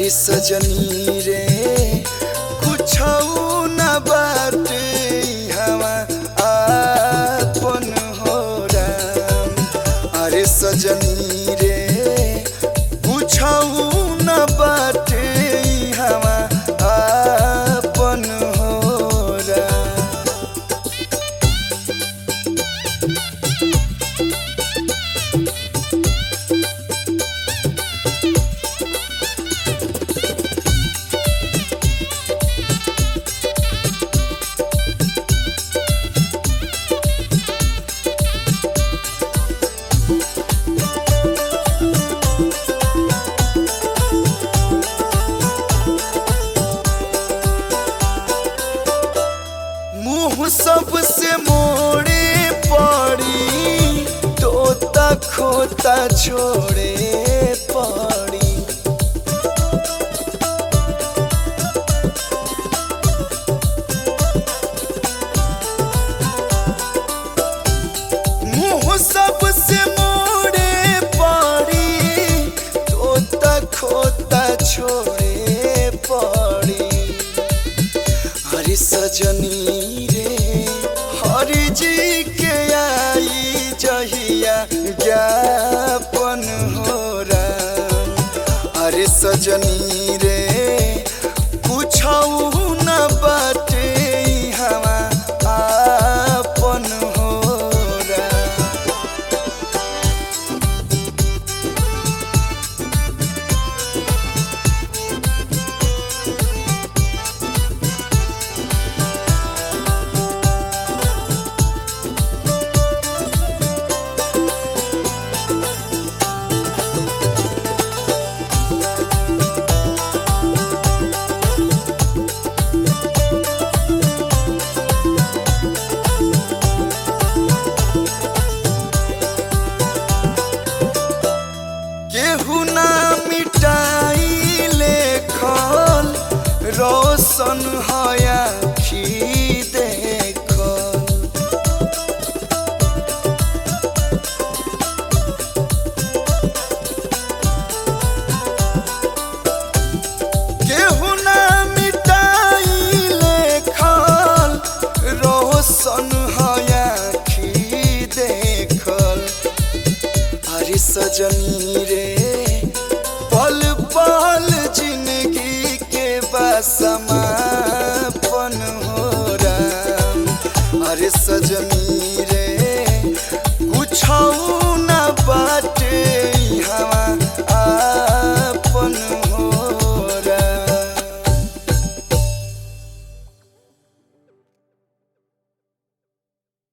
अरे सजनी रे कुछ न बाटे हवा आपन हो राम अरे सजनी रे कुछ न बाटे हवा आपन हो राम मुंह सबसे मोड़े पड़ी तोता खोता छोड़े पड़ी मुंह सबसे मोड़े पड़ी तोता खोता छोड़े पड़ी हरि सजनी रे हरि जी के आई जहिया ज्ञापन हो राम हरि सजनी रे पूछऊ न बाटे हवा आपन हो राम केहू ना मिटाई लेखल रोशन हया खी देखल केहू ना मिटाई लेखल रोशन हया खी देखल अरे सजनी रे पल पल जिंदगी के बसमापन हो राम अरे सजनी रे कुछ न बात